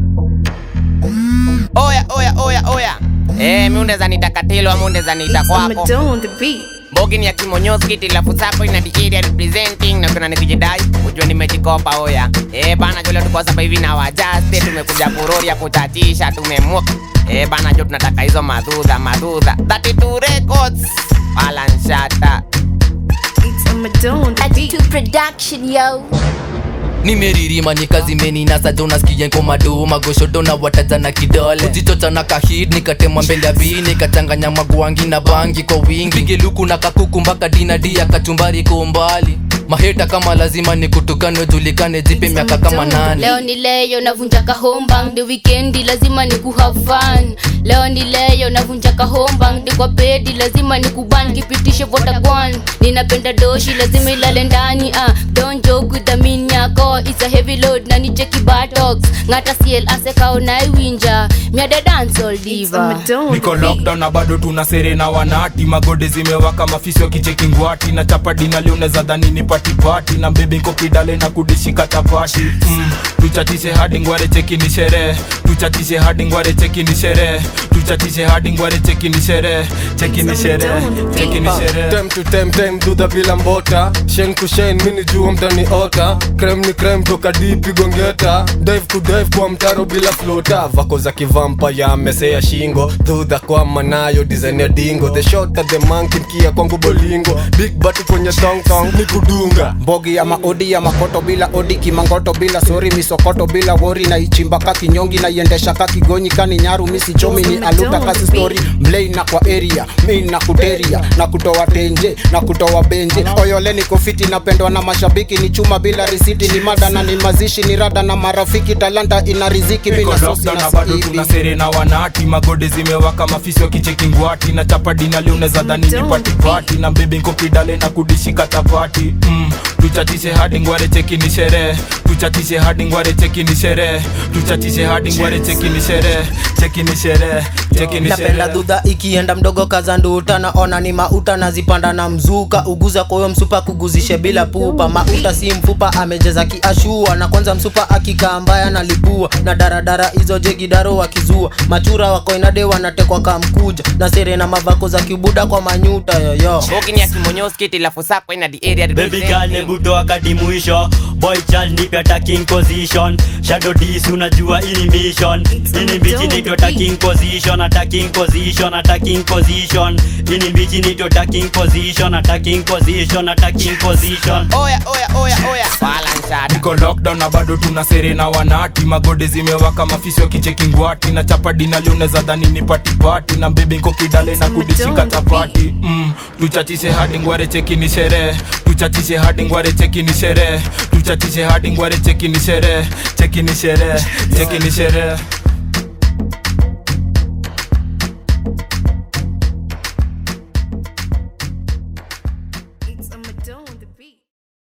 Oya, oya, oya, oya. Eh, miunde za nita Katilo, miunde za nita kwako. I'ma on the beat. Bogi ni ya kimonyozi kiti la fusapo ina the area representing na kuna nikijidai ujue nimejikopa oya. Eh, bana jole tuko sasa hivi na wajaste tumekuja kuroria kutatisha tumemua. Eh, bana jo tunataka hizo madudha madudha. 32 records. Balanshata. It's I'ma on the beat. to production yo nimeririma nikazimeni nasaja unasikia nkomado magoshodo na wataza na kidole kujichocha na kahid nikatema mbele ya bii nikachanganya magwangi na bangi kwa wingi pige luku na kakuku mpaka dinadia kachumbari kwa umbali maheta kama lazima nikutukane julikane jipe miaka kama nane leo ni leyo navunja kahombang the weekendi lazima ni kuhave fun leo ni leyo navunja kahombang the kwa pedi lazima ni kuban kipitishe votagwan ninapenda doshi lazima ilale ndani ah don't joke with the mean yako it's a heavy load na ni cheki batox ngata CL asekao naiwinja miada dance all I'ma diva on niko the beat. lockdown na bado tuna sere na wanati magode zimewaka mafisi wakicheki ngwati na chapa dina leo unaweza dhani ni patipati na mbebi nko kidale na kudishika chapati mm. tuchatishe hadi ngware cheki ni sherehe tuchatishe hadi ngware cheki ni sherehe tuchatishe hadi ngware cheki ni sherehe cheki ni sherehe cheki ni sherehe Time to time time dudha bila mbota Shen ku shen mini jua mtani ota Krem ni krem toka dipi gongeta Dive ku dive kwa mtaro bila flota Vako za kivampa ya mesea shingo Dudha kwa manayo design ya dingo The shot at the monkey mkia kwangu bolingo Big batu kwenye tong tong ni kudunga mbogi ya maodi ya makoto bila odi kimangoto bila sori misokoto bila wori na ichimba ka kinyongi na iendesha ka kigonyi kani nyaru misi chomi ni aluta kasi story mlei na kwa area mi na kuteria na kutoa tenje na kutoa benje oyole ni kofiti napendwa na mashabiki ni chuma bila risiti ni mada na ni mazishi ni rada na marafiki talanta ina riziki Niko mina sosi lockdown na na bado sahibi tuna sere na wanati magode zimewaka mafisi wakicheki ngwati na chapa dina leo unaweza dhani ni patipati na mbebi nko kidale na kudishika chapati mm. tuchatishe hadi ngware cheki ni sherehe tuchatishe hadi ngware cheki ni sherehe tuchatishe hadi ngware cheki ni sherehe cheki ni sherehe cheki ni napenda sherehe dhudha ikienda mdogo kazanduta naona ni mauta nazipanda na mzuka uguza kwayo msupa kuguzishe bila pupa mauta si mfupa amejeza kiashua na kwanza msupa akikaa mbaya na lipua na daradara hizo jegidaro wakizua machura wakoinade wanatekwa kamkuja na sere na mavako za kibuda kwa manyuta yoyo Bogi ni ya kimonyozi kiti la fusapo ina the area Baby girl representing. nebuto wakati mwisho boy child nipe attacking position shadow dis unajua ini mission ini mbichi nito attacking position attacking position attacking position ini mbichi nito attacking position attacking position attacking position Oya, oya, oya, oya. Balanshata. niko lockdown na bado tuna sere na wanati magode zimewaka mafisi wakicheki ngwati na chapa dina leo unaweza dhani ni patipati na mbebi nko kidale na kudishika chapati mm. tuchatishe hadi ngware cheki ni sherehe tuchatishe hadi ngware cheki ni sherehe tuchatishe hadi ngware cheki ni sherehe cheki ni sherehe cheki ni sherehe